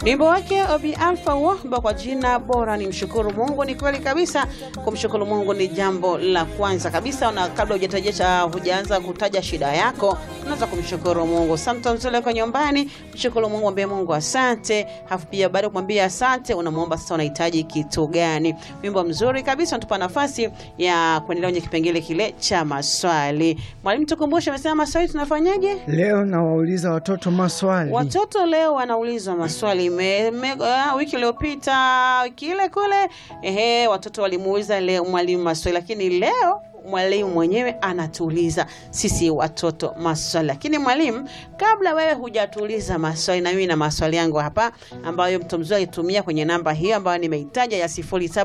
Wimbo wake Obi Alpha huo kwa jina bora ni mshukuru Mungu. Ni kweli kabisa, kumshukuru Mungu ni jambo la kwanza kabisa, na kabla hujataja hujaanza kutaja shida yako, unaweza kumshukuru Mungu. Sometimes uko nyumbani, mshukuru Mungu, mwambie Mungu asante, hafu pia baada ya kumwambia asante, unamwomba sasa unahitaji kitu gani. Wimbo mzuri kabisa, unatupa nafasi ya kuendelea kwenye kipengele kile cha maswali. Mwalimu, tukumbushe, amesema maswali tunafanyaje? Leo nawauliza watoto maswali. Watoto leo wanaulizwa maswali me, me, uh, wiki iliyopita wiki ile kule, ehe, watoto walimuuliza leo mwalimu maswali, lakini leo mwalimu mwenyewe anatuuliza sisi watoto maswali. Lakini mwalimu, kabla wewe hujatuuliza maswali, na mimi na maswali yangu hapa ambayo mtu mzuri alitumia kwenye namba hiyo ambayo nimeitaja ya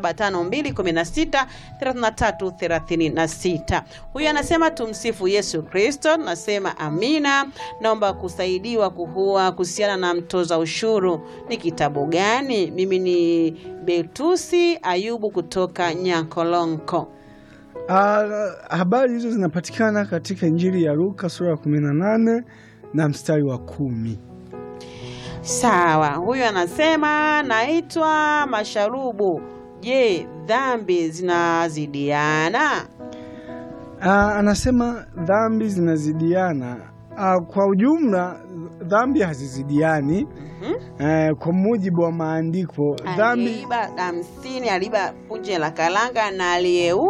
0752163336. Huyu anasema tumsifu Yesu Kristo. Nasema amina. Naomba kusaidiwa kuhua kuhusiana na mtoza ushuru ni kitabu gani? Mimi ni Betusi Ayubu kutoka Nyankolonko. Ah, habari hizo zinapatikana katika Injili ya Luka sura ya 18 na mstari wa kumi. Sawa, huyu anasema naitwa Masharubu. Je, dhambi zinazidiana? Ah, anasema dhambi zinazidiana. Ah, kwa ujumla dhambi hazizidiani. Eh, kwa mujibu wa maandiko dhambi Aliiba hamsini, aliiba punje la kalanga na aliyeu